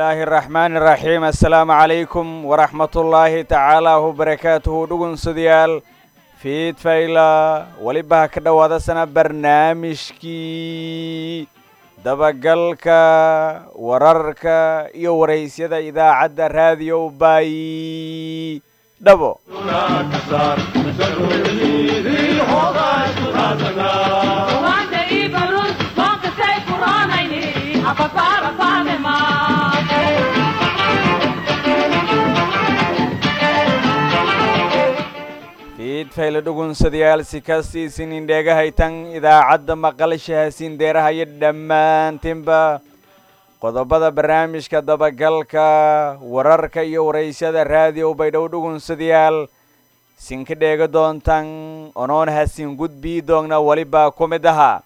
bismillaahi araxmaani iraxiim assalaamu calaykum waraxmatullaahi tacaala wabarakaatuhu dhugunsadayaal fiidfayla weliba ha ka dhowaadasana barnaamijkii dabagalka wararka iyo waraysyada idaacadda raadiyo baayi dhabo fiidfayla dhugunsadayaal si kastiisin indheegahaytan idaacadda maqalsha hasiindeeraha iyo dhammaantinba qodobada barnaamijka dabagalka wararka iyo waraysyada raadiyo baydhow dhugunsadayaal sinka dheega doontan onoon hasin gudbii doogna welibaa ku mid ahaa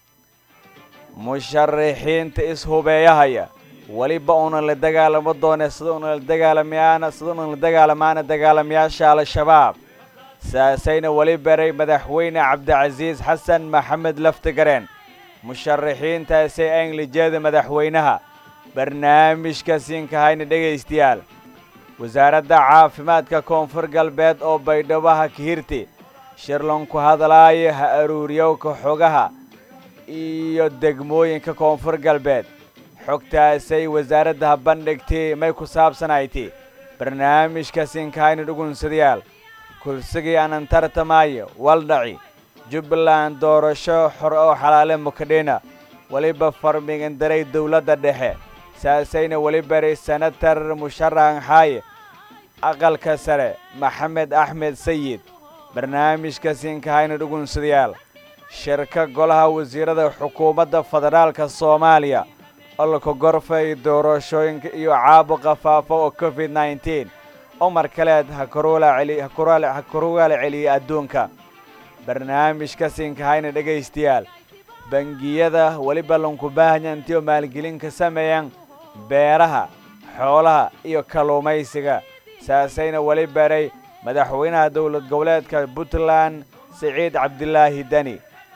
musharaxiinta ishubeeyahaya weliba una la dagaalamo doone sida una la dagaalamayaana sida una la dagaalamaana dagaalamayaasha al-shabaab saasayna weli baray madaxweyne cabdicasiis xasan maxamed laftigareen musharaxiintaasay anglijeeda madaxweynaha barnaamijka siinkahayna dhegaystayaal wasaaradda caafimaadka koonfur galbeed oo baydhabaha kahirti shirlanku hadlaayo ha aruuriyowka xogaha iyo degmooyinka koonfur galbeed xogtaasay wasaaradda ha bandhigtay may ku saabsanayti barnaamijka siinkahayna dhugunsadayaal kursigii aanan tartamaayo waldhaci jubbaland doorasho xor oo xalaale mukadhina weliba farmigandaray dowladda dhexe saasayna weli baray senatar musharaxan xaaye aqalka sare maxamed axmed sayid barnaamijka siinkahayna dhugunsadayaal shirka golaha wasiirada xukuumadda federaalka soomaaliya olka gorfay doorashooyinka iyo caabuqa faafa oo covid nneteen omar kaleed ha karugaala celiyay adduunka barnaamijka siinkahayna dhegaystayaal bangiyada weliba lanku baahanya intiioo maalgelin ka sameeyaan beeraha xoolaha iyo kalluumaysiga saasayna weli baray madaxweynaha dowlad goboleedka puntland siciid cabdilaahi deni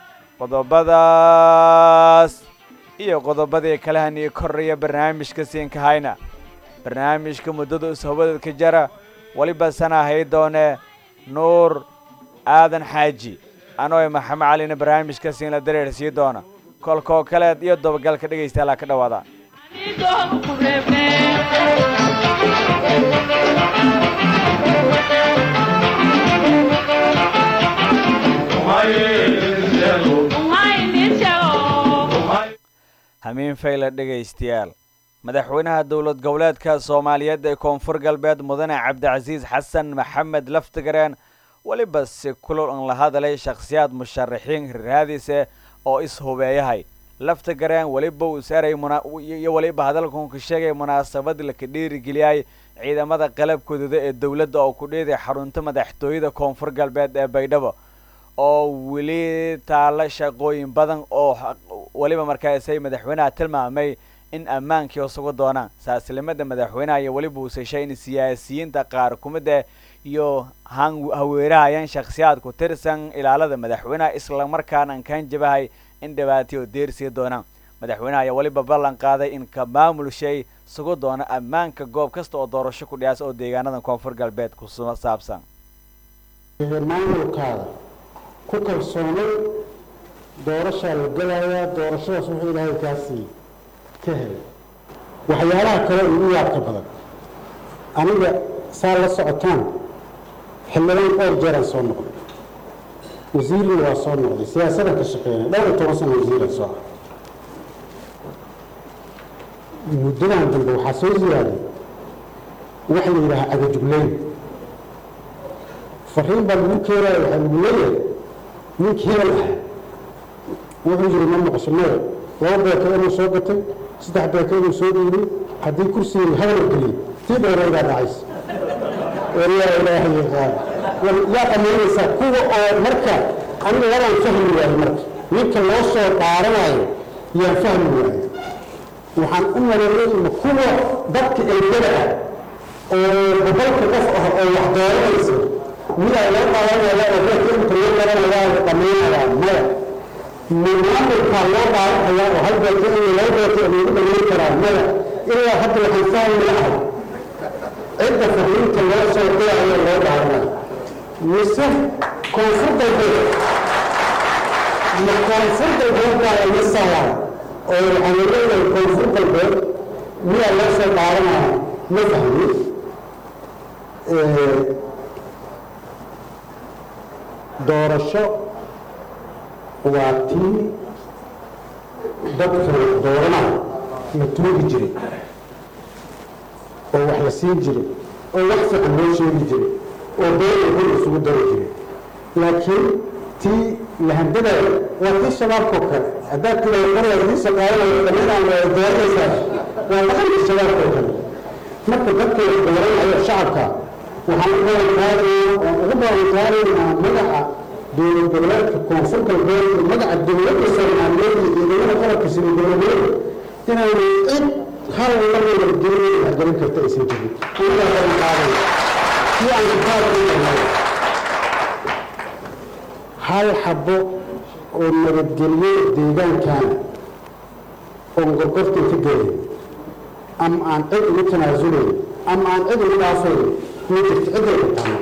qodobadaas iyo qodobadii kalehanii koraya barnaamijka siinkahayna barnaamijka muddada ishobadadka jara weliba sana hay doonee nuur aadan xaaji anoo maxamed calina barnaamijka siinla dareer sii doona kolkoo kaleed iyo dabagalka dhegaystayaala ka dhawaada hamiin fayla dhegaystayaal madaxweynaha dowlad goboleedka soomaaliyeed ee koonfur galbeed mudane cabdicasiis xasan maxamed laftigareen weliba si kulol an la hadalay shakhsiyaad musharaxiin raadise oo is-hubeeyahay laftigareen weliba uu saaray iyo weliba hadalkan ka sheegay munaasabad laka dhiirigeliyay ciidamada qalabkooduda ee dowladda oo ku dheeday xarunta madaxtooyada koonfur galbeed ee baydhabo oo weli taalla shaqooyin badan oo weliba markaasay madaxweynaha tilmaamay in ammaankii isugu doonaan saaslimada madaxweynaha iyo weliba uu seshay in siyaasiyiinta qaar kumida iyo haweerahayaan shakhsiyaad ku tirsan ilaalada madaxweynaha islamarkaana an kaan jabahay in dhibaatayo deersii doonaan madaxweynaha ayaa weliba ballan qaaday in ka maamul shay sugu doono ammaanka goob kasta oo doorasho ku dhiyaasa oo deegaanada koonfur galbeed ku saabsan maamulkaada ku kalsoonay doorashaa la gelayaa doorashadaas wuxuu ilaahay kaa siiyey ka helay waxyaalaha kale ugu yaabka badan aniga saa la socotaan xildhibaan dhowr jeeraan soo noqday wasiirna waa soo noqday siyaasadan ka shaqeynay dhowr iyo toban sana wasiiran soo ah muddadan dambe waxaa soo ziyaaday waxa la yidhahaa agajugleyn fariin baa lagu keenaya waxaa lagu leeyahay ninkii hebel ah wuxuu yiri ma maqasho maya laba beeka inuu soo gatay saddex beeka inuu soo dhiibay haddii kursigii hadal geliyey tii dheeraydaa dhacaysa walaa ilaaha yaqaan yaa dhamaynaysaa kuwa oo marka aniga walaan fahmi waayo marka ninka loo soo dhaaranayo yaan fahmi waayo waxaan u maleeyay in kuwa dadka eegada ah oo boqolka qof ah oo wax dooranaysa midaa loo qaadanaya oo dadka inta loo garanaya dhamaynaya maya maamulkaa loo dhaaranaya oo hal beeka iyo laba beeka lagu dhamayn karaa maya ilaa hadda waxaan fahmi lahay cidda fariinta loo soo dirayo loo dhaaranayo mise koonfur galbeed ma koonfur galbeed baa la misayaan oo waxaan leeyahay koonfur galbeed miyaa loo soo dhaaranaya ma fahmi doorasho waa tii dadka dooranaya la tuugi jiray oo wax la siin jiray oo wax fiican loo sheegi jiray oo beena hor isugu dari jiray laakiin tii lahandadayo waa tii shabaabkoo kale haddaad tiraa qoryaa tii shaqaalayo dhammadaan waa dooranaysaa waa dhaqankii shabaabkoo kale marka dadka la dooranayo shacabka waxaan u balanqaadaynaa oo ugu balanqaadaynaa magaca dowlad goboleedka koonfur galbeed iyo magaca dowladda soomaaliyeed iyo ciidamada qalabka sida dowladeeda inaanu cid hal labada dowlada waxgelin karta aysan jirin anagaa balanqaadaya si aan kitaab u dhamay hal xabo oo nabadgelyo deegaankana oon gorgortan ka gelay ama aan cid ugu tanaasulayn ama aan cid ugu dhaafayn ma jirto cidday ku taano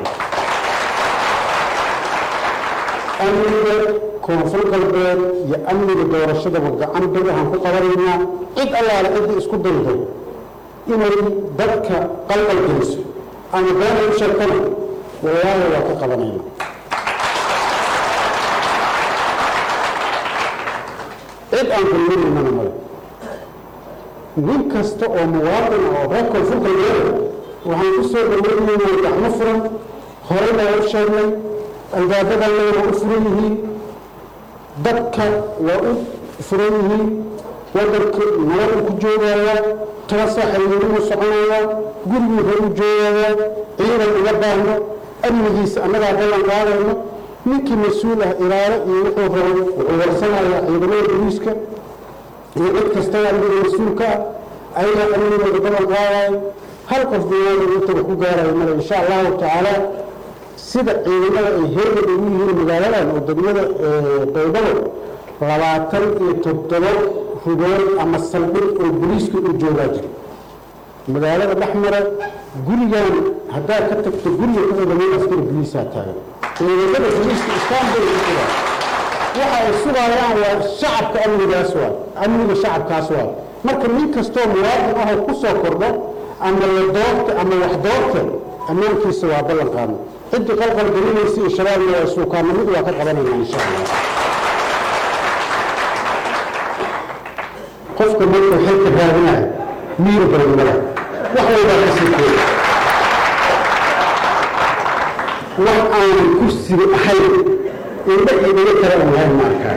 amniga koonfur galbeed iyo amniga doorashadaba gacan bir waxaan ku qabanaynaa cid allaale ciddii isku daydo inay dadka qalqal geliso ama beenay u sheegtana walaahi waa ka qabanaynaa cid aan kulminaynana male nin kasta oo muwaadin oo reer koonfur galbeed waxaan ku soo dhaweynaynaa gacmo furan horey baa u sheegnay albaabadana waa u furan yihiin dadka waa u furan yihiin wadanka nabad u ku joogaya toban saaxayiinuu soconaya gurigii hor u joogaya ciidan uga baahno amnigiisa annagaa ballan qaadayno ninkii mas-uul ah ilaalo iyo wuxuu rabo wuxuu warsanayaa ciidamada boliiska iyo cid kastaba amniga mas-uulka ah ayagaa amnigooda ballan qaadayo hal qof binaada intaga ku gaarayo male insha allahu tacaala sida ciidamada ay heegad ugu yihiin magaaladan oo degmada qaydabo labaatan iyo toddoba rugood ama saldhig oo boliiska u joogaa jira magaalada dhexmara gurigan haddaad ka tagto guriga ku xigamay askari boliisaa taagan ciidamada boliiska istaanbul ku sugaa waxa ay sugayaan waa shacabka amnigaas waay amniga shacabkaas waay marka nin kastoo muwaadin ahoo ku soo kordho ama la doorta ama wax doorta ammaankiisa waa ballan qaadno ciddii qalqal gelinaysa iyo shabaabna waa suukaana mid waa ka qabanayna insha allah qofka markuu xilka raadinayo miir badanmada wax walbaa ka sii kooda wax aanan kursiga ahayn indha idaga kale aan lahayn ma arkaa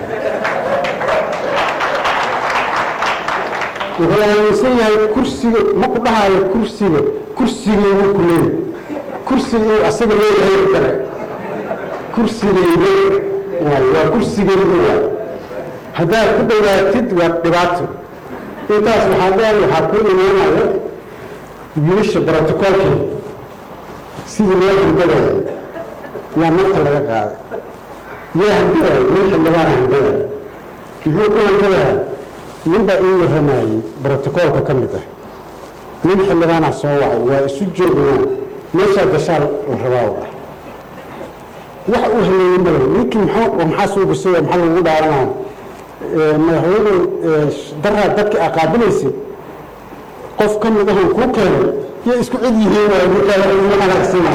wuxuu aaminsan yahay kursiga ma ku dhahayo kursiga kursigeygu ku leeyahy kursiga inuu asaga leeyahay kale kursigeyga waay waa kursigeygu waay haddaad ku dhawaatid waa dhibaato intaas waxaa dheer waxaa ku imaanaya wiilasha brotocoolkii sidii loo handadaya yaa marka laga qaaday yaa handadaya nin xildhibaana handadaya muxuu ku handadaya ninbaa ii warramayey brotocoolka ka mid ah nin xildhibaanaa soo wacay waa isu joognaa meeshaa gashaa la rabaa u ah wax uu haleeyey male ninkii maxaa maxaa soo gashay maxaa lagu dhaaranaya madaxweyne daraa dadka aqaabilaysay qof ka mid ahon kuu keenay yay isku cid yihiin waay ninkaa wax ugu xanaaqsana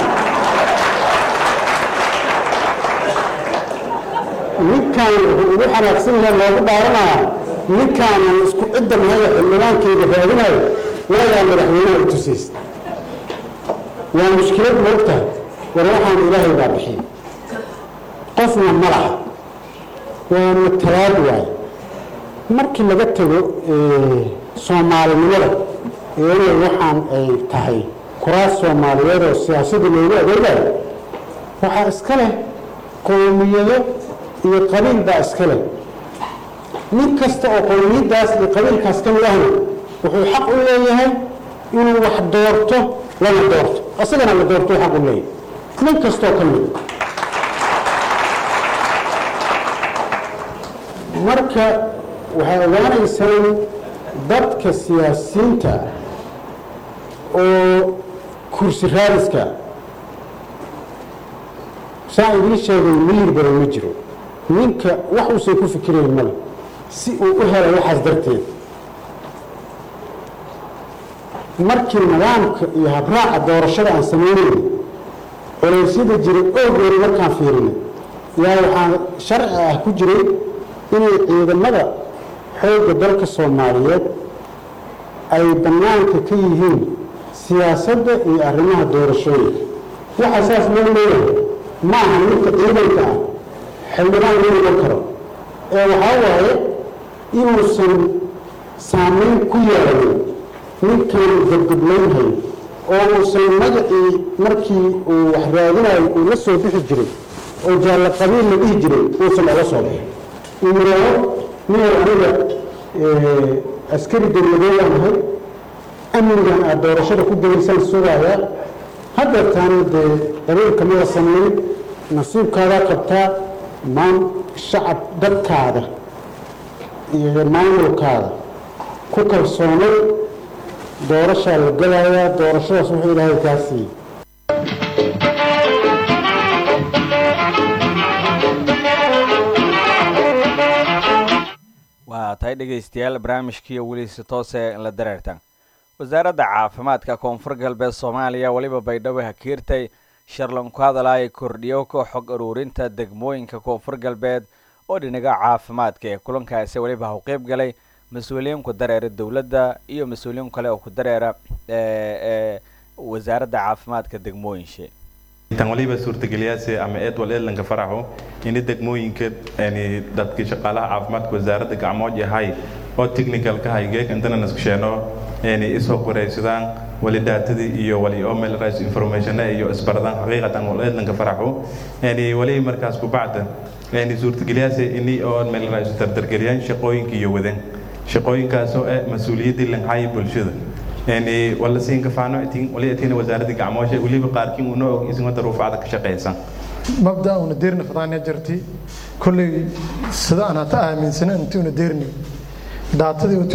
ninkaan wuxuu ugu xanaaqsan yahay loogu dhaaranayaa ninkaanan isku cidda mahaya xildhibaankeyda raadinayo waayaa madaxweynaha u tusaysa waa mushkilad moogtahay war waxaan ilaahay baa bixiyey qofna ma laha waa matalaad waaye markii laga tago soomaalinimada iyadoo waxaan ay tahay kuraas soomaaliyeed oo siyaasadda loogu adeegayo waxaa iska leh qowmiyado iyo qabiil baa iska leh nin kasta oo qowmiyaddaas iyo qabiilkaas ka mid ahna wuxuu xaq u leeyahay inuu wax doorto lana doorto asagana la doorto xaq u leeyahay nin kastoo ka mid marka waxay ogaanaysaan dadka siyaasiyiinta oo kursi raadiska saan idiin sheegay miyir badan ma jiro ninka wax uusan ku fikirayn male si uu u helo waxaas darteed markii nidaamka iyo habraaca doorashada aan samaynayna coleysyada jiray oogeeri markaan fiirinay yaa waxaa sharci ah ku jiray inay ciidamada xoogga dalka soomaaliyeed ay bannaanka ka yihiin siyaasadda iyo arrimaha doorashooyinka waxaa saas loo leeyahay ma aha ninka ciidanka ah xildhibaan loo noqon karo ee waxaa waaye inuusan saamayn ku yeelanin ninkan gabgablaynhayo oo uusan magacii markii uu wax raadinayo uu la soo bixi jiray oo jaallo qabiil la dhihi jiray uusan oga soo bixin uu yidhaaho ninay aniga askari dowladeedaan ahay amnigan aad doorashada ku gelaysaan sugaaya haddeertaana dee qabiilka mada samayn nasiibkaadaa qabtaa maan shacab dadkaada iyo maamulkaada ku kalsoonay doorashaa la galayaa doorashadaas wuxuu ilaahay kaa siiyey waa tahay dhegaystayaal barnaamijkiiyo weli si toose la dareertan wasaaradda caafimaadka koonfur galbeed soomaaliya weliba baydhabo hakiirtay sharlan ku hadalaya kordhiyo ka xog uruurinta degmooyinka koonfur galbeed oo dhinaga caafimaadka ee kulankaasi weliba u qeyb galay mas-uuliyiin ku dareera dowladda iyo mas-uuliyiin kale oo ku dareera ee wasaaradda caafimaadka degmooyinshe tan waliba suurtageliyaase ama edwal edlanka faraxo ini degmooyinka dadkii shaqaalaha caafimaadka wasaaradda gacmood yahay oo technicalka haygeek intana naskusheeno isoo qoraysadaan wali daatadii iyo wali omel rice information iyo isbaradaan xaqiiqatan wal edlanka faraxo wali markaas kubacda suurtageliyaase ini oo mel rice dardargeliyaan shaqooyinka iyo wadan shaqooyinkaasoo eh mas-uuliyaddii lanhaaya bulshada wala siinka faano itin wali itin wasaaradda gacmoosha waliba qaarkiin una og isma daruufacda ka shaqaysan mabda una deerni fadaanya jirti kolley sida aan hata aaminsana inti una deerni daatadii oo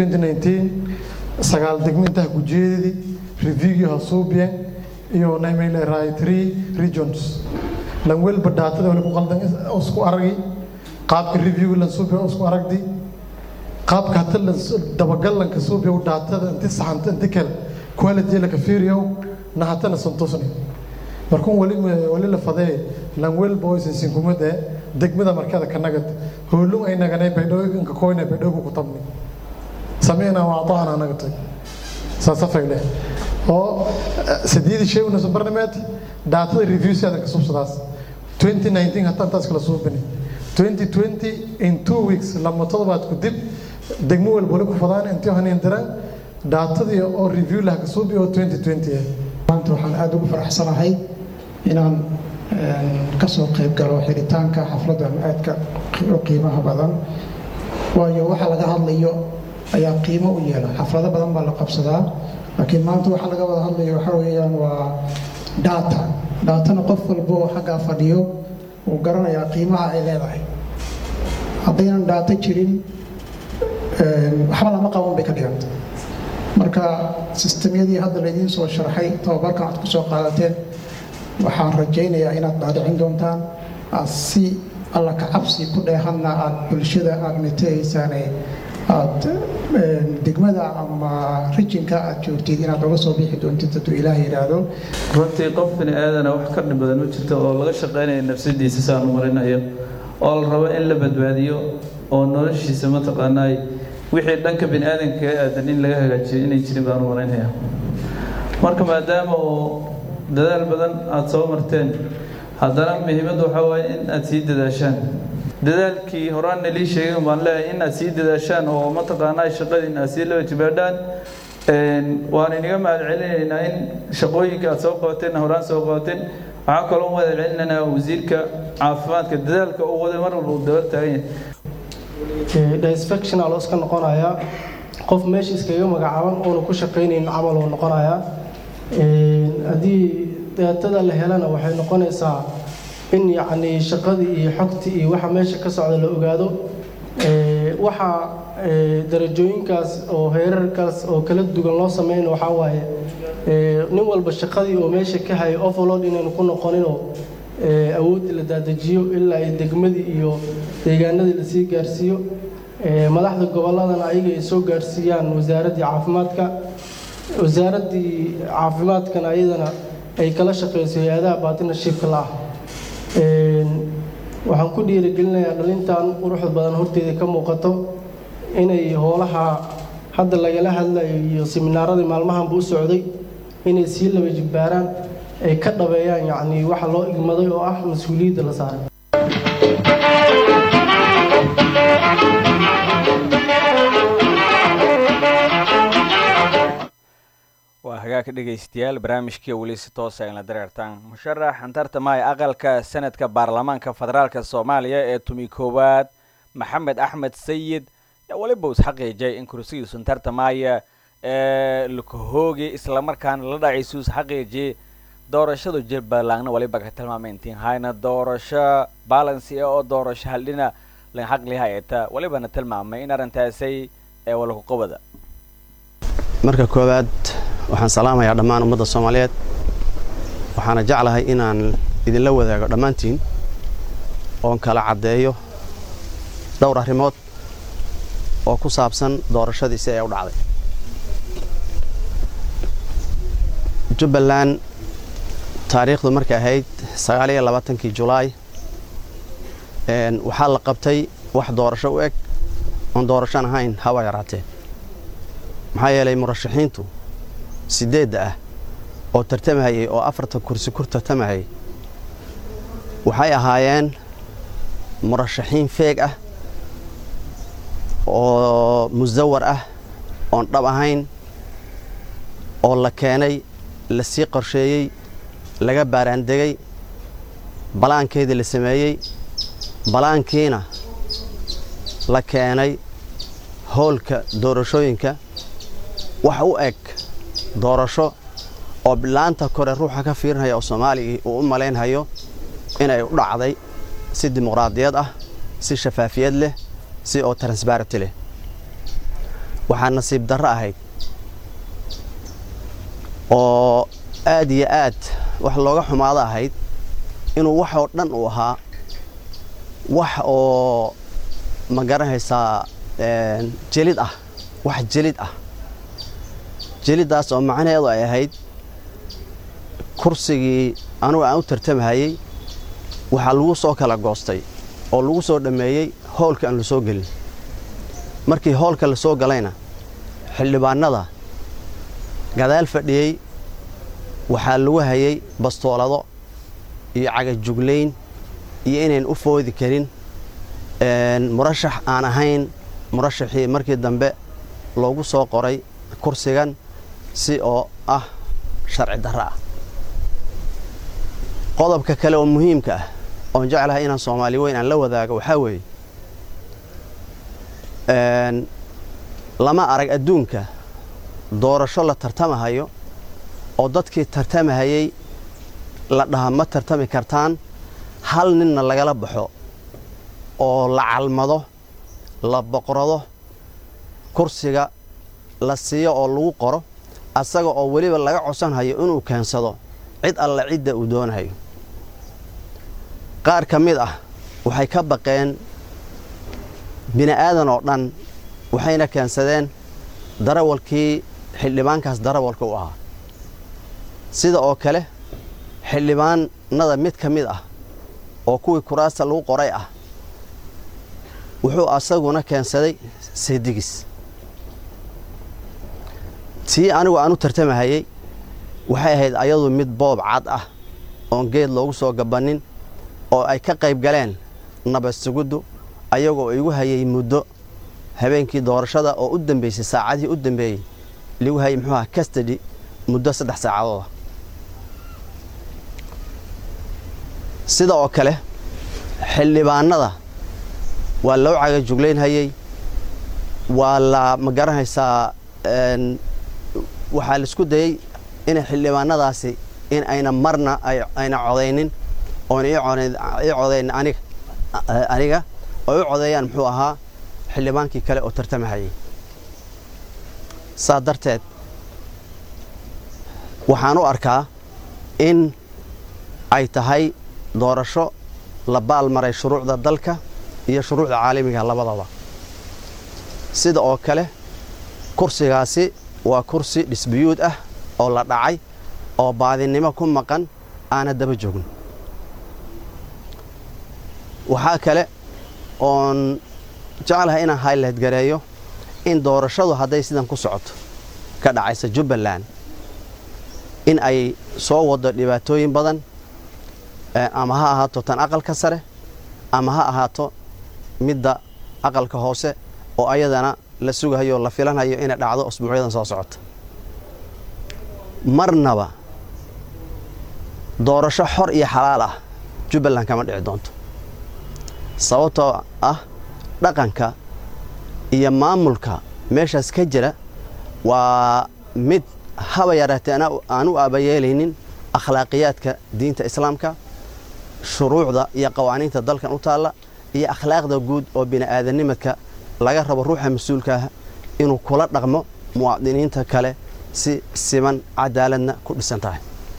2019 sagaal degmo intaa gujeedadii reviewgii hasuubiyan iyo naymay raay three regions lan welba daatada wali ku qaldan isku aragi qaabka reviewga lan suubiya isku aragdi qaabka hata dabagallanka suubiyow daatada inti saxanta inti kale quality laka fiiriyow na hatana santusni markuun wali wali la fadee lan welba oo isin sinkumada degmada markada ka nagad hoolum ay naganay baydhooyinka koyna baydhooyinku ku tabni sameynaa waa aطacna nagatay saasafayle oo sideedii shay una barnameed daatada review si adanka subsadaas 2019 hataa intaas kala suubini 2020 in two weeks lama todobaad ku dib degmo walba wali ku fadaan intii hanin diraan daatadii oo review laha ka suubi oo 2020 ah maanta waxaan aada ugu faraxsanahay inaan ka soo qayb galo xiritaanka xafladdan aadka u qiimaha badan waayo waxa laga hadlayo ayaa qiimo u yeela xaflado badan baa la qabsadaa laakiin maanta waxa laga wada hadlayo waxa weeyaan waa data daatana qof walba oo xaggaa fadhiyo wuu garanayaa qiimaha ay leedahay haddaynan daato jirin waxba lama qaban bay ka dhiganta marka sistemyadii hadda laydiin soo sharxay tababarkan aad ku soo qaadateen waxaan rajaynayaa inaad dhaadhicin doontaan aad si alla ka cabsi ku dheehanna aad bulshada aad metahaysaane aad degmada ama rijinka aad joogtid inaad oga soo bixi doontid hadduu ilaah yidhaahdo runtii qof bini aadana wax ka dhib badan u jirta oo laga shaqaynaya nafsadiisa saan u marinayo oo la rabo in la badbaadiyo oo noloshiisa mataqaanaay wixii dhanka bini aadanka kaga aadan in laga hagaajiyo inay jirin baan u malaynaya marka maadaama oo dadaal badan aada soo marteen haddana muhiimadda waxaa waaye in aada sii dadaashaan dadaalkii horaan nalii sheegay baan leeyahay in aad sii dadaashaan oo mataqaanaa shaqadiin aad sii laba jibaadhaan waan inaga mahad celinaynaa in shaqooyinka aad soo qabateen horaan soo qabateen waxaan kaloo mahad celinaynaa wasiirka caafimaadka dadaalka uu waday mar walba uu daba taagan yahay disfectional oo iska noqonayaa qof meesha iskaga magacaaban oona ku shaqaynayn camal oo noqonayaa haddii daatada la helana waxay noqonaysaa in yacni shaqadii iyo xogtii iyo waxa meesha ka socda la ogaado waxa darajooyinkaas oo heerarkaas oo kala duwan loo sameyna waxaa waaye nin walba shaqadii oo meesha ka hayay overload inaynu ku noqoninoo awoodda la daadajiyo ilaa ay degmadii iyo deegaanadii lasii gaarsiiyo madaxda gobolladana ayaga ay soo gaarsiiyaan wasaaraddii caafimaadka wasaaraddii caafimaadkana ayadana ay kala shaqeyso hay-adaha baatinarshiibka la ah waxaan ku dhiirigelinayaa dhalintan quruxda badan horteeda ka muuqato inay hoolaha hadda lagala hadlayo iyo siminaaradii maalmahanba u socday inay sii laba jibbaaraan ay ka dhabeeyaan yacni waxa loo igmaday oo ah mas-uuliyadda la saaray waa hagaag dhegaystayaal barnaamijkii weli si toosa in la dareertaan musharax antartamaya aqalka sanadka baarlamaanka federaalk soomaaliya ee tumi koowaad maxamed axmed sayid yaa weliba is xaqiijay in kursigiisu antartamaya ee lakahoogi islamarkaana la dhaciisu is xaqiijiyay doorashadu jubbalandna waliba ka tilmaamay intiin hayna doorasho balansi oo doorasho haldhina lan xaqli hayata walibana tilmaamay in arrintaasay ee walakuqabada marka koowaad waxaan salaamayaa dhammaan ummadda soomaaliyeed waxaana jeclahay inaan idinla wadaago dhammaantiin oon kala caddeeyo dhowr arrimood oo ku saabsan doorashadii si ay u dhacday jubbaland taariikhdu markay ahayd sagaaliyo labaatankii julaay waxaa la qabtay wax doorasho u eg oon doorashan ahayn haba yaraatee maxaa yeelay murashaxiintu siddeedda ah oo tartamahayay oo afartan kursi ku tartamahayay waxay ahaayeen murashaxiin feeg ah oo musawar ah oon dhab ahayn oo la keenay la sii qorsheeyey laga baaraandegay balaankeedii la sameeyey balaankiina la keenay hoolka doorashooyinka wax u eg doorasho oo bilaanta kore ruuxa ka fiirinaya oo soomaaligii uu u malaynhayo inay u dhacday si dimuqraadiyad ah si shafaafiyad leh si oo transbarity leh waxaa nasiib darro ahayd oo aad iyo aad wax looga xumaado ahayd inuu wax oo dhan uu ahaa wax oo ma garanaysaa jelid ah wax jelid ah jeliddaas oo macnaheedu ay ahayd kursigii anugu aan u tartamahayey waxaa lagu soo kala goostay oo lagu soo dhammeeyey hoolka aan la soo gelin markii hoolka la soo galayna xildhibaannada gadaal fadhiyey waxaa lagu hayay bastoolado iyo cagajuglayn iyo inayn u foodi karin murashax aan ahayn murashaxii markii dambe loogu soo qoray kursigan si oo ah sharci darro ah qodobka kale oo muhiimka ah oon jeclahay inaan soomaali weyn aan la wadaago waxaa weeye lama arag adduunka doorasho la tartamahayo oo dadkii tartamahayey la dhaha ma tartami kartaan hal ninna lagala baxo oo la calmado la boqrado kursiga la siiyo oo lagu qoro asaga oo weliba laga codsanhayo inuu keensado cid alla cidda uu doonahayo qaar ka mid ah waxay ka baqeen bini aadan oo dhan waxayna keensadeen darawalkii xildhibaankaas darawalka u ahaa sida oo kale xildhibaanada mid ka mid ah oo kuwii kuraasta lagu qoray ah wuxuu asaguna keensaday seedigis tii anigu aan u tartamahayey waxay ahayd ayadu mid boob cad ah oon geed loogu soo gabannin oo ay ka qayb galeen nabadsuguddu ayagoo igu hayay muddo habeenkii doorashada oo u dambaysay saacadihii u dambeeyey ligu hayay muxuu aha castady muddo saddex saacadooda sida oo kale xildhibaanada waa loo cagajuglaynhayey waa la ma garanaysaa waxaa laisku dayey inay xildhibaanadaasi in ayna marna ayna codaynin oona ii codayn aniga aniga oo u codeeyaan muxuu ahaa xildhibaankii kale oo tartamahayey saa darteed waxaan u arkaa in ay tahay doorasho la baalmaray shuruucda dalka iyo shuruucda caalamiga labadaba sida oo kale kursigaasi waa kursi dhisbiyuud ah oo la dhacay oo baadinimo ku maqan aana daba joogin waxaa kale oon jeclahay inaan highlight gareeyo in doorashadu hadday sidan ku socoto ka dhacaysa jubbaland in ay soo wado dhibaatooyin badan ama ha ahaato tan aqalka sare ama ha ahaato midda aqalka hoose oo ayadana la sugahayo la filanhayo inay dhacdo usbuucyadan soo socota marnaba doorasho xor iyo xalaal ah jubbaland kama dhici doonto sababtoo ah dhaqanka iyo maamulka meeshaas ka jira waa mid haba yaraatee aan u aabayeelaynin akhlaaqiyaadka diinta islaamka shuruucda iyo qawaaniinta dalkan u taalla iyo akhlaaqda guud oo bini'aadanimadka laga rabo ruuxa mas-uulka ah inuu kula dhaqmo muwaadiniinta kale si siman cadaaladna ku dhisan tahay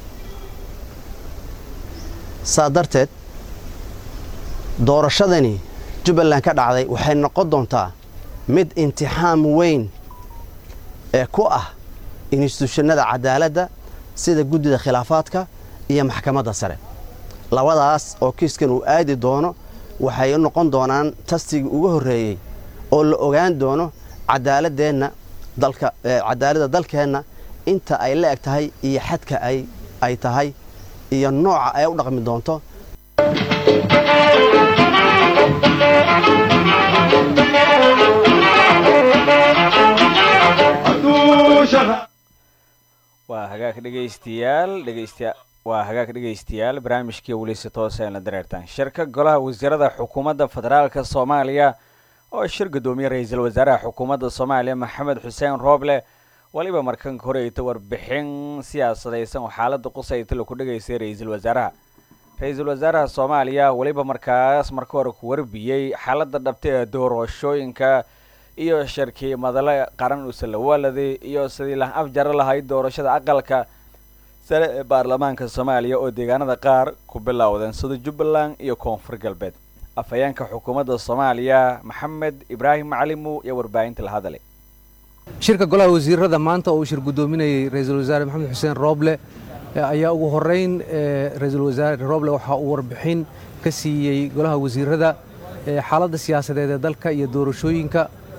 saa darteed doorashadani jubbaland ka dhacday waxay noqon doontaa mid imtixaam weyn ee ku ah instituushanada cadaaladda sida guddida khilaafaadka iyo maxkamadda sare labadaas oo kiiskan uu aadi doono waxay noqon doonaan tastigii ugu horreeyey oo la ogaan doono cadaaladeenna dalka cadaaladda dalkeenna inta ay la eg tahay iyo xadka ay ay tahay iyo nooca ay u dhaqmi doonto waa hagaag dhegaystayaal dhegaysta waa hagaag dhegaystayaal barnaamijkii welise toose la dareertaan shirka golaha wasiirada xukuumadda federaalka soomaaliya oo shir guddoomiye ra-iisul wasaaraha xukuumadda soomaaliya maxamed xuseen rooble weliba markanka horeyta warbixin siyaasadaysan oo xaaladda qusayta laku dhegaysay ra-iisul wasaaraha ra-iisul wasaaraha soomaaliya weliba markaas marka hore ku warbiyey xaaladda dhabta ee doorashooyinka iyo shirkii madale qaran usalawaladi iyo sidii la afjaro lahayd doorashada aqalka sare ee baarlamaanka soomaaliya oo deegaanada qaar ku bilowdeen sida jubbaland iyo koonfur galbeed afhayeenka xukuumadda soomaaliya maxamed ibraahim macalimu iyo warbaahinta la hadalay shirka golaha wasiirada maanta oo uu shir guddoominayay ra-iisul wasaare maxamed xuseen rooble ayaa ugu horeyn ra-iisul wasaare rooble waxa uu warbixin ka siiyey golaha wasiirada xaaladda siyaasadeed ee dalka iyo doorashooyinka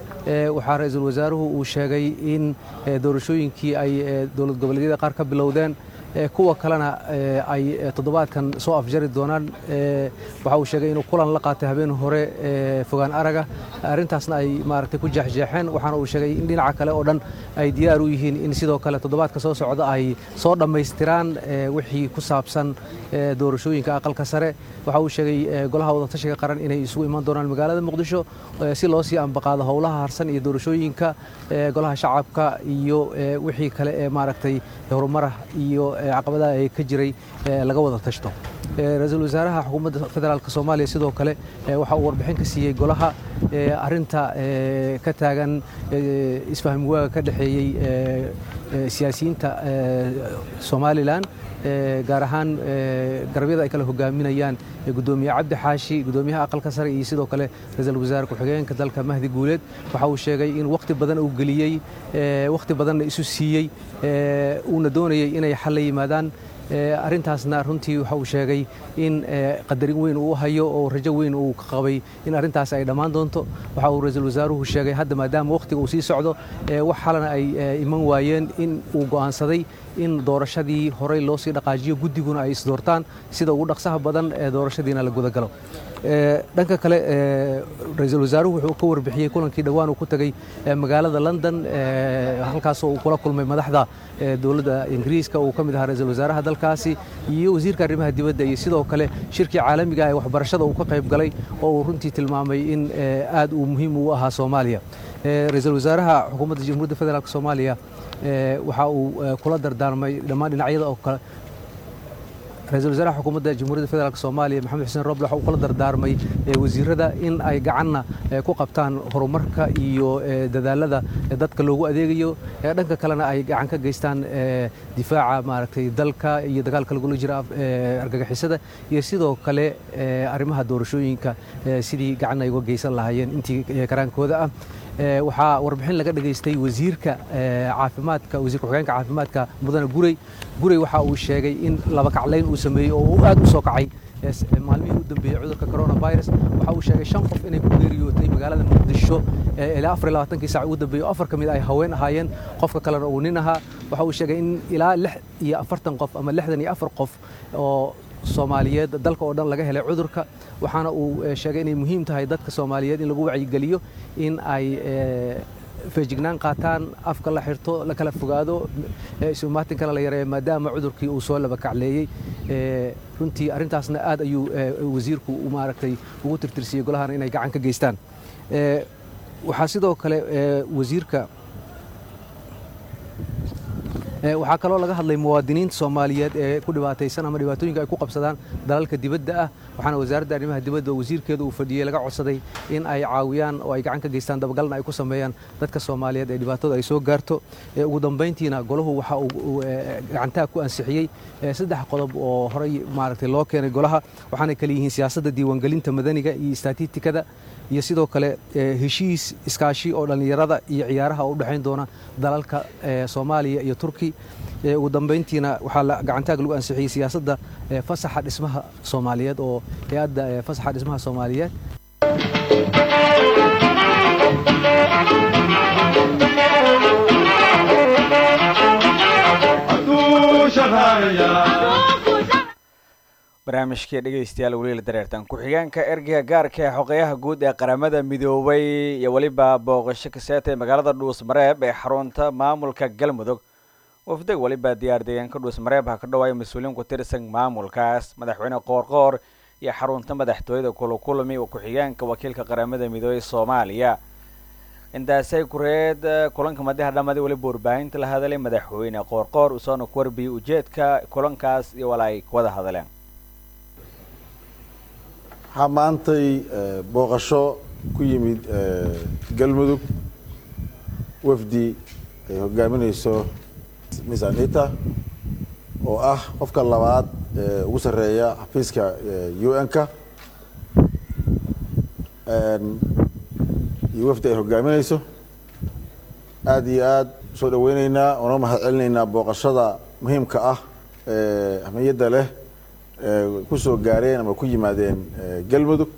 waxaa ra-iisul wasaaruhu uu sheegay in doorashooyinkii ay dowlad goboleedyada qaar ka bilowdeen kuwa kalena ay toddobaadkan soo afjari doonaan waxa uu sheegay inuu kulan la qaatay habeen hore fogaan araga arrintaasna ay maaragtay ku jeexjeexeen waxaana uu sheegay in dhinaca kale oo dhan ay diyaar u yihiin in sidoo kale toddobaadka soo socda ay soo dhammaystiraan wixii ku saabsan doorashooyinka aqalka sare waxa uu sheegay golaha wadatashiga qaran inay isugu iman doonaan magaalada muqdisho si loo sii ambaqaado howlaha harsan iyo doorashooyinka golaha shacabka iyo wixii kale ee maaragtay horumarah iyo caqabadaha ee ka jiray laga wada tashto ra-iisul wasaaraha xukuumadda federaalk soomaaliya sidoo kale waxa uu warbixin ka siiyey golaha arinta ka taagan isfahmi waaga ka dhexeeyey siyaasiyiinta somalilan gaar ahaan garabyada ay kala hogaaminayaan gudoomiye cabdi xaashi gudoomiyaha aqalka sare iyo sidoo kale ra-iisul wasaare ku-xigeenka dalka mahdi guuleed waxa uu sheegay in wakhti badan uu geliyey wakhti badanna isu siiyey uuna doonayey inay xal la yimaadaan arrintaasna runtii waxa uu sheegay in qadarin weyn uu hayo oo rajo weyn uu ka qabay in arrintaas ay dhammaan doonto waxa uu ra-iisul wasaaruhu sheegay hadda maadaama wakhtiga uu sii socdo wax xalana ay iman waayeen in uu go'aansaday in doorashadii horey loo sii dhaqaajiyo guddiguna ay isdoortaan sida ugu dhaqsaha badan ee doorashadiina la gudagalo dhanka kale ra-iisul wasaaruhu wuxuu ka warbixiyey kulankii dhowaan uu ku tegey magaalada london halkaasoo uu kula kulmay madaxda dowladda ingiriiska uu ka mid ahaa ra-iisul wasaaraha dalkaasi iyo wasiirka arrimaha dibadda iyo sidoo kale shirkii caalamiga ee waxbarashada uu ka qayb galay oo uu runtii tilmaamay in aad uu muhiim u ahaa soomaaliya ra-iisul wasaaraha xukuumadda jamhuuriyadda federaalk soomaaliya waxa uu kula dardaarmay dhammaan dhinacyada oo kale ra-iisul wasaaraha xukuumadda jamhuuriyadda federaalk soomaaliya maxamed xuseen roble waxa uu kula dardaarmay wasiirada in ay gacanna ku qabtaan horumarka iyo dadaalada dadka loogu adeegayo dhanka kalena ay gacan ka geystaan difaaca maaragtay dalka iyo dagaalka lagula jira argagixisada iyo sidoo kale arrimaha doorashooyinka sidii gacan ay uga geysan lahaayeen intii karaankooda ah waxaa warbixin laga dhageystay wasiirka caafimaadka wasiirka ku-xigeenka caafimaadka mudane gurey gurey waxa uu sheegay in laba kaclayn uu sameeyey oo uu aad u soo kacay maalmihii u dambeeyey cudurka coronavirus waxa uu sheegay shan qof inay ku geeriyootay magaalada muqdisho ilaa afar iyo labaatankii saac ugu dambeeyey oo afar ka mid ay haween ahaayeen qofka kalena uu nin ahaa waxa uu sheegay in ilaa lix iyo afartan qof ama lixdan iyo afar qof oo soomaaliyeed dalka oo dhan laga helay cudurka waxaana uu sheegay inay muhiim tahay dadka soomaaliyeed in lagu wacyigeliyo in ay feejignaan qaataan afka la xirto la kala fogaado isumaatinkana la yareeyo maadaama cudurkii uu soo laba kacleeyey runtii arrintaasna aad ayuu wasiirku maaragtay ugu tirtirsiyey golahana inay gacan ka geystaan waxaa sidoo kale wasiirka waxaa kaloo laga hadlay muwaadiniinta soomaaliyeed ee ku dhibaataysan ama dhibaatooyinka ay ku qabsadaan dalalka dibadda ah waxaana wasaaradda arrimaha dibadda oo wasiirkeeda uu fadhiyey laga codsaday in ay caawiyaan oo ay gacan ka geystaan dabagalna ay ku sameeyaan dadka soomaaliyeed ee dhibaatada ay soo gaarto ugu dambayntiina golahu waxa uu gacantaha ku ansixiyey saddex qodob oo horey maaragtay loo keenay golaha waxaanay kale yihiin siyaasadda diiwaangelinta madaniga iyo istatitikada iyo sidoo kale heshiis iskaashi oo dhallinyarada iyo ciyaaraha oo u dhexayn doona dalalka soomaaliya iyo turki ugu dambayntiina waxaa gacantaag lagu ansixiyey siyaasadda fasaxa dhismaha soomaaliyeed oo hay-adda fasaxa dhismaha soomaaliyeed barnaamijkii dhegeystayaal weliila dareertan ku-xigeenka ergeyga gaarka ee xogeyaha guud ee qaramada midoobay iyo weliba booqasho kaseeta ee magaalada dhuusmareeb ee xarunta maamulka galmudug wafdag weliba diyaar deegaanka dhuusmareeb ha ka dhawaaya mas-uuliyiin ku tirsan maamulkaas madaxweyne qoorqoor iyo xarunta madaxtooyada kulakulami oo ku-xigeenka wakiilka qaramada midoobey soomaaliya intaasay kureed kulanka madaxa dhammaday weliba warbaahinta la hadalay madaxweyne qoorqoor usoona ku warbiyey ujeedka kulankaas iyo wala ay wada hadaleen waxaa maantay booqasho ku yimid galmudug wafdi ay hogaaminayso miss anita oo ah qofka labaad ee ugu sarreeya xafiiska u n-ka iyo wafdi ay hogaaminayso aada iyo aada usoo dhaweyneynaa oona mahad celinaynaa booqashada muhiimka ah ee ahmiyadda leh ku soo gaareen ama ku yimaadeen galmudug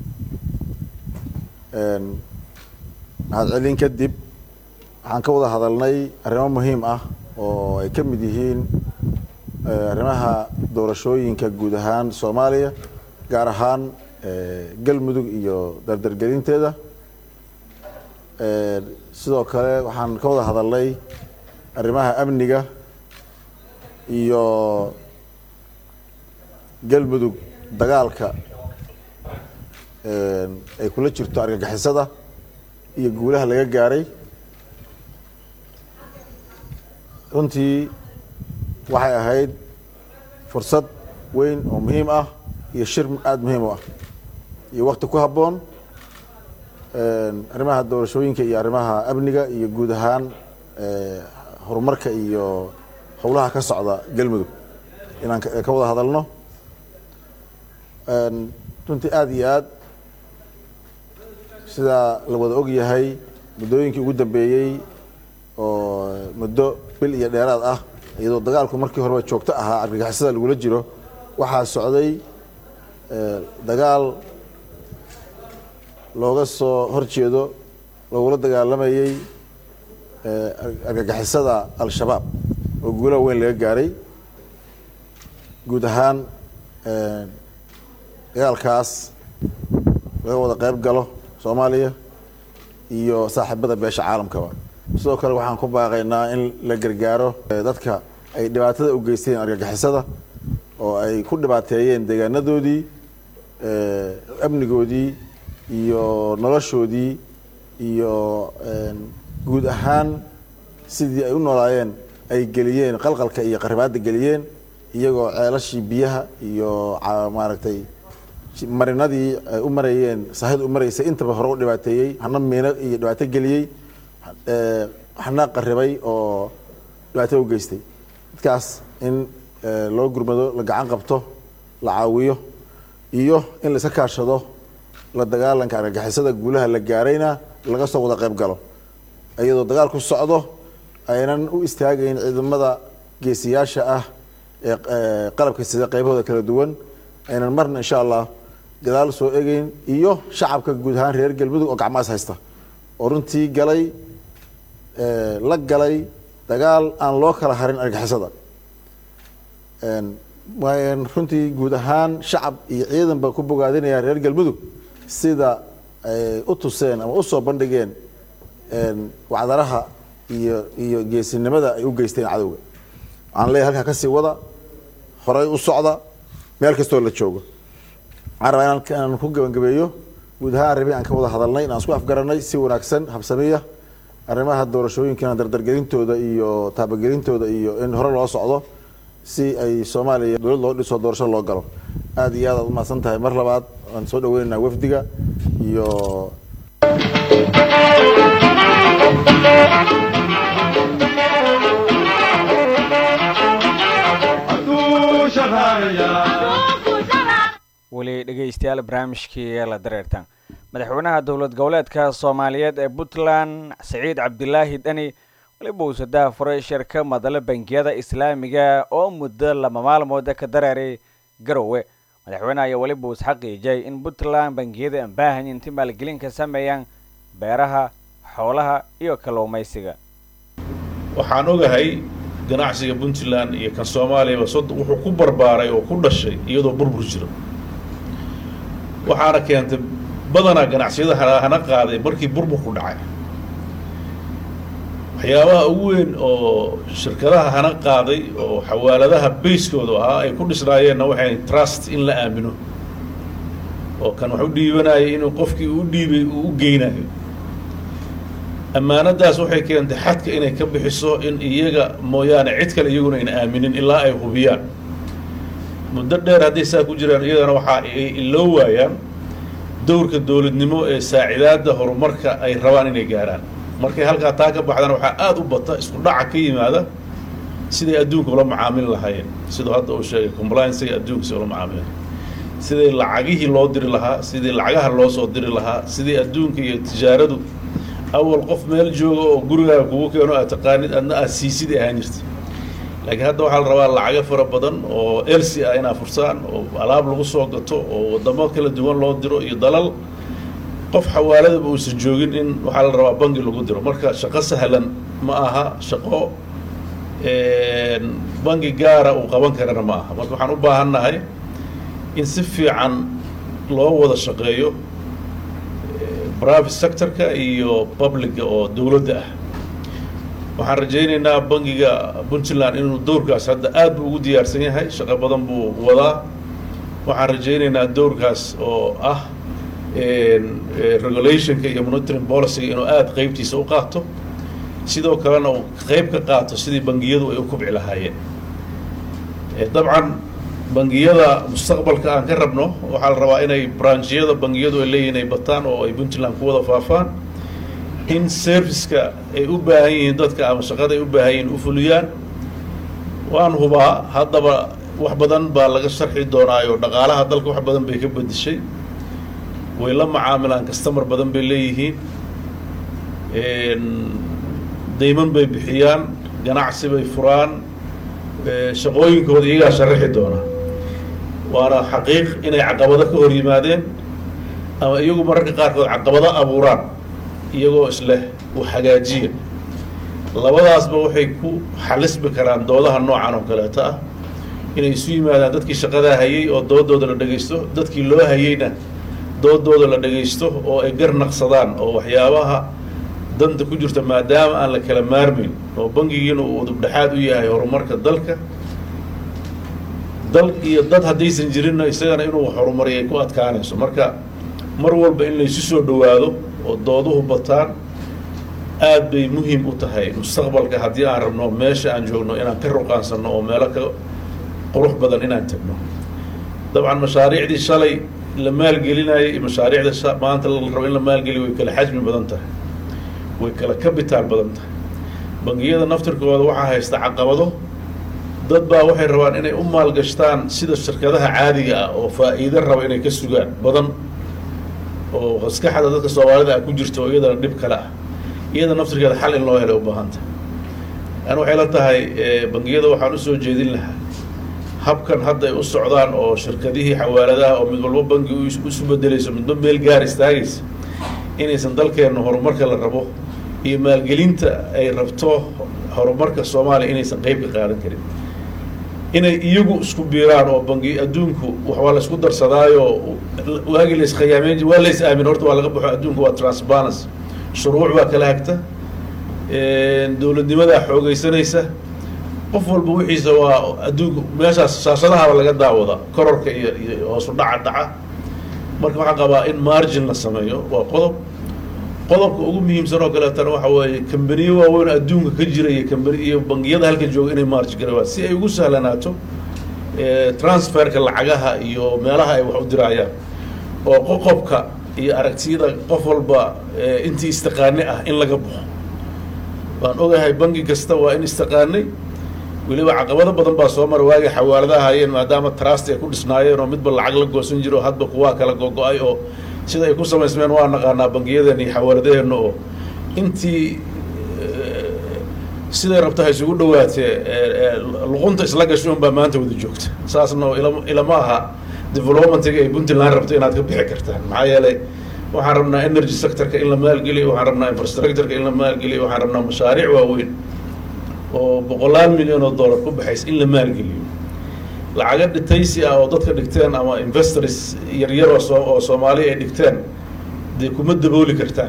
mahad celin kadib waxaan ka wada hadalnay arrimo muhiim ah oo ay ka mid yihiin arrimaha doorashooyinka guud ahaan soomaaliya gaar ahaan galmudug iyo dardargelinteeda sidoo kale waxaan ka wada hadalnay arrimaha amniga iyo galmudug dagaalka ay kula jirto argagixisada iyo guulaha laga gaaray runtii waxay ahayd fursad weyn oo muhiim ah iyo shir aada muhiim u ah iyo wakti ku habboon arrimaha doorashooyinka iyo arrimaha amniga iyo guud ahaan horumarka iyo howlaha ka socda galmudug inaan ka wada hadalno runtii aada iyo aad sidaa la wada og yahay muddooyinkii ugu dambeeyey oo muddo bil iyo dheeraad ah iyadoo dagaalku markii horeba joogto ahaa argagixisada lagula jiro waxaa socday dagaal looga soo horjeedo loogula dagaalamayey argagixisada al-shabaab oo guulaha weyn laga gaaray guud ahaan dagaalkaas laga wada qayb galo soomaaliya iyo saaxiibada beesha caalamkaba sidoo kale waxaan ku baaqaynaa in la gargaaro dadka ay dhibaatada u geysteen argagixisada oo ay ku dhibaateeyeen deegaanadoodii amnigoodii iyo noloshoodii iyo guud ahaan sidii ay u noolaayeen ay geliyeen qalqalka iyo qaribaadda geliyeen iyagoo ceelashii biyaha iyo maaragtay marinadii ay u marayeen sahid u maraysay intaba hore u dhibaateeyey hana miino iyo dhibaato geliyey hana qaribay oo dhibaato u geystay dadkaas in loo gurmado la gacan qabto la caawiyo iyo in la iska kaashado la dagaalanka argagixisada guulaha la gaarayna laga soo wada qayb galo iyadoo dagaal ku socdo aynan u istaagayn ciidamada geesiyaasha ah ee qalabka sida qaybahooda kala duwan aynan marna insha allah gadaal soo egeyn iyo shacabka guud ahaan reer galmudug oo gacmahaas haysta oo runtii galay la galay dagaal aan loo kala harin argixisada runtii guud ahaan shacab iyo ciidanba ku bogaadinaya reer galmudug sida ay u tuseen ama usoo bandhigeen wacdaraha iyo iyo geesinimada ay u geysteen cadowga waxaan leeyahay halkaa kasii wada horay u socda meel kastoo la joogo waxaan rabaa inaan ku gabagabeeyo guud ahaan arrimihi aan ka wada hadalnay inaan isku afgaranay si wanaagsan habsamiya arrimaha doorashooyinkana dardargelintooda iyo taabagelintooda iyo in hore loo socdo si ay soomaaliya dowlad loo dhiso doorasho loo galo aada iyo aad aad umahadsan tahay mar labaad waan soo dhaweynaynaa wafdiga iyo weli dhegeystayaal barnaamijkii la dareertaan madaxweynaha dowlad goboleedka soomaaliyeed ee puntland saciid cabdilaahi dhani weliba uu sadaha furay shirka madalo bangiyada islaamiga oo muddo laba maalmooda ka dareeray garowe madaxweynaha ayaa weliba uu isxaqiijiyay in puntland bangiyada aan baahan inti maalgelin ka sameeyaan beeraha xoolaha iyo kalluumaysiga waxaan ogahay ganacsiga puntland iyo kan soomaaliyaba sod wuxuu ku barbaaray oo ku dhashay iyadoo burbur jiro waxaana keentay badanaa ganacsiyada hana qaaday markii burburku dhacay waxyaabaha ugu weyn oo shirkadaha hana qaaday oo xawaaladaha bayskooda ahaa ay ku dhisnaayeenna waxay trust in la aamino oo kan wax u dhiibanayay inuu qofkii u dhiibay uu u geynayo ammaanadaas waxay keentay xadka inay ka bixiso in iyaga mooyaane cid kale iyaguna ayna aaminin ilaa ay hubiyaan muddo dheer hadday saa ku jiraan iyadana waxaa ay iloo waayaan dowrka dowladnimo ee saacidaadda horumarka ay rabaan inay gaarhaan markay halkaa taa ka baxdana waxaa aada u bata isku dhaca ka yimaada siday adduunka ula macaamili lahaayeen siduu hadda uu sheegay compliancega adduunka si ula macaamilen sidii lacagihii loo diri lahaa sidii lacagaha loo soo diri lahaa sidii adduunka iyo tijaaradu awal qof meel jooga oo gurigaaga kugu keeno aad taqaanid adna aad siisid ahaan jirta laakiin hadda waxaa la rabaa lacago fara badan oo elsi ah inaa fursaan oo alaab lagu soo gato oo waddamo kala duwan loo diro iyo dalal qof xawaaladaba uusan joogin in waxaa la rabaa bangi lagu diro marka shaqo sahlan ma aha shaqo bangi gaara uu qaban karana ma aha marka waxaan u baahannahay in si fiican loo wada shaqeeyo private sectorka iyo publica oo dowladda ah waxaan rajaynaynaa bangiga puntland inuu dowrkaas hadda aad buu ugu diyaarsan yahay shaqo badan buu wadaa waxaan rajaynaynaa dowrkaas oo ah regulationka iyo monitoring policyga inuu aada qeybtiisa u qaato sidoo kalena uu qeyb ka qaato sidii bangiyadu ay u kubci lahaayeen dabcan bangiyada mustaqbalka aan ka rabno waxaa la rabaa inay branchiyada bangiyadu ay leeyihin ay bataan oo ay puntland ku wada faafaan in serviceka ay u baahan yihiin dadka ama shaqada ay u baahan yihiin u fuliyaan waan hubaa haddaba wax badan baa laga sharxi doonaayo dhaqaalaha dalka wax badan bay ka bedishay way la macaamilaan customer badan bay leeyihiin dayman bay bixiyaan ganacsi bay furaan shaqooyinkooda iyagaa sharaxi doona waana xaqiiq inay caqabado ka hor yimaadeen ama iyagu mararka qaarkood caqabado abuuraan iyagoo isleh u hagaajiya labadaasba waxay ku xalisbi karaan doodaha noocan oo kaleeto ah inay isu yimaadaan dadkii shaqadaa hayay oo doodooda la dhegaysto dadkii loo hayeyna doodooda la dhegaysto oo ay gar naqsadaan oo waxyaabaha danta ku jirta maadaama aan la kala maarmayn oo bangigiina uu udubdhexaad u yahay horumarka dalka dal iyo dad haddaysan jirinna isagana inuu horumariyay ku adkaanayso marka mar walba in laysu soo dhowaado oo dooduhu bataan aad bay muhiim u tahay mustaqbalka haddii aan rabno meesha aan joogno inaan ka ruqaansanno oo meelo ka qurux badan inaan tagno dabcan mashaariicdii shalay la maalgelinayay iyo mashaariicda maanta la rabo in la maalgeliyo way kala xajmi badan tahay way kala kabitaal badan tahay bangiyada naftirkooda waxaa haysta caqabado dad baa waxay rabaan inay u maalgashtaan sida shirkadaha caadiga ah oo faa'iido raba inay ka sugaan badan oo maskaxda dadka soomaalida ah ku jirta oo iyadana dhib kale ah iyada naftirkeeda xal in loo helay u baahan tahay an waxay la tahay bangiyada waxaan usoo jeedin lahaa habkan hadda ay u socdaan oo shirkadihii xawaaladaha oo mid walba bangi isu bedelayso midba meel gaar istaagaysa inaysan dalkeenna horumarka la rabo iyo maalgelinta ay rabto horumarka soomaaliya inaysan qeyb ka qaadan karin inay iyagu isku biiraan oo bangi adduunku waa la isku darsadaayo waagii la iskhiyaameen waa la is aamin horta waa laga baxo adduunku waa transparency shuruuc baa kala hagta dowladnimadaa xoogeysanaysa qof walba wixiisa waa adduunku meeshaas shaashadahaba laga daawada kororka iyo iyo hoosu dhaca dhaca marka waxaan qabaa in margin la sameeyo waa qodob qodobka ugu muhiimsan oo kaleetana waxa weeye kambaniyo waaweyn adduunka ka jira iyo kambani iyo bangiyada halka jooga inay marj garawaan si ay ugu sahlanaato transferka lacagaha iyo meelaha ay wax u dirayaan oo qoqobka iyo aragtiyada qof walba intii istiqaane ah in laga baxo waan ogahay bangi kasta waa in istiqaanay weliba caqabado badan baa soo mara waagii xawaaladaha hayeen maadaama trust ay ku dhisnaayeen oo midba lacag la goosan jiro hadba kuwaa kala gogo-ay oo sida ay ku samaysmeen waa naqaanaa bangiyadeena iyo xawaaladaheenna oo intii siday rabta ha isugu dhawaatee luqunta isla gasho unbaa maanta wada joogta saasna ilama aha developmentiga ay puntland rabto inaad ka bixi kartaan maxaa yeelay waxaan rabnaa energy sectorka in la maalgeliyo waxaan rabnaa infrastructureka in la maalgeliyo waxaan rabnaa mashaariic waaweyn oo boqolaal milyan oo dollar ku baxaysa in la maalgeliyo lacaga dhitaysi ah oo dadka dhigteen ama investors yaryar oo soo oo soomaaliya ay dhigteen dee kuma dabooli kartaan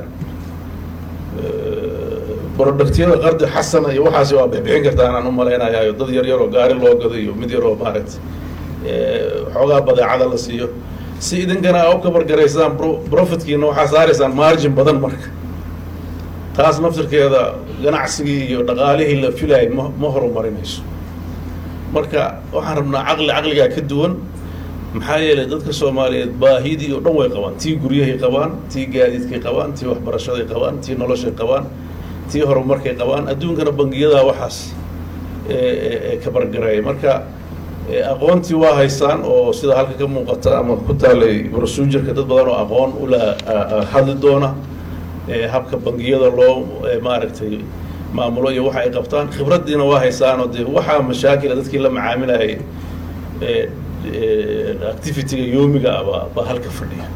productyada qardi xasana iyo waxaasi waa bixbixin kartaan aan u malaynayayo dad yaryar oo gaari loo gado iyo mid yar oo maaragtay xoogaa badeecada la siiyo si idinkana aa u kabargaraysaan profitkiina waxaa saaraysaan margin badan marka taas naftirkeeda ganacsigii iyo dhaqaalihii la filayay ma ma horumarinayso marka waxaan rabnaa caqli caqligaa ka duwan maxaa yeelay dadka soomaaliyeed baahidii oo dhan way qabaan tii guryahay qabaan tii gaadiidkay qabaan tii waxbarashaday qabaan tii noloshay qabaan tii horumarkay qabaan adduunkana bangiyadaa waxaas kabargareeya marka aqoontii waa haysaan oo sida halka ka muuqata ama ku taalay procedureka dad badan oo aqoon ula hadli doona habka bangiyada loo maaragtay maamulo iyo waxa ay qabtaan khibraddiina waa haysaan oo dee waxaa mashaakila dadkii la macaamilayay activityga yoomiga ah baa baa halka fadhiya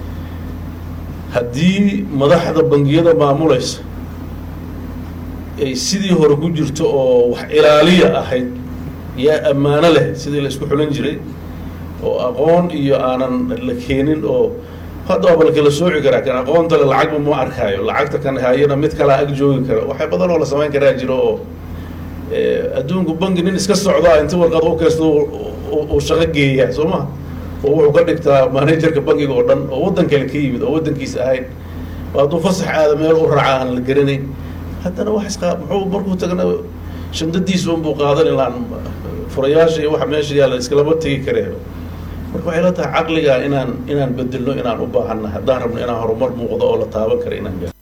haddii madaxda bangiyada maamulaysa ay sidii hore ku jirto oo wax ilaaliya ahayd yaa ammaano leh sidii la isku xulan jiray oo aqoon iyo aanan la keenin oo hadda waaba lakala sooci karaa kan aqoonta le lacagba ma arkaayo lacagta kan hayana mid kalaa ag joogi kara waxay badan oo la samayn karaa jiro oo adduunku bangi nin iska socdaa inti warqad u kaysto uu shaqo geeyaa soo ma oo wuxuu ka dhigtaa managerka bangiga oo dhan oo waddan kale ka yimid oo waddankiisa ahayn oo hadduu fasax aada meel u raaca aan la garanayn haddana wax isqa muxuu markuu tagana shandadiisa unbuu qaadan ilaan furayaasha iyo waxa meesha yaalla iskalama tegi kareen marka waxay la tahay caqliga inaan inaan bedelno inaan u baahanna haddaan rabno inaan horumar muuqdo oo la taaban kara inaan gaaro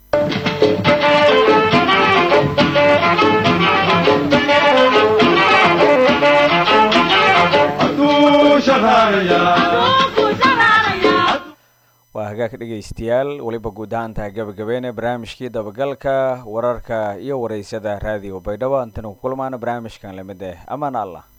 waa hagaag dhegaystayaal weliba guud ahaantaha gabagabeene barnaamijkii dabagalka wararka iyo waraysyada raadiyo baydhabo intanu ku kulmaana barnaamijkan lamid eh amaan allah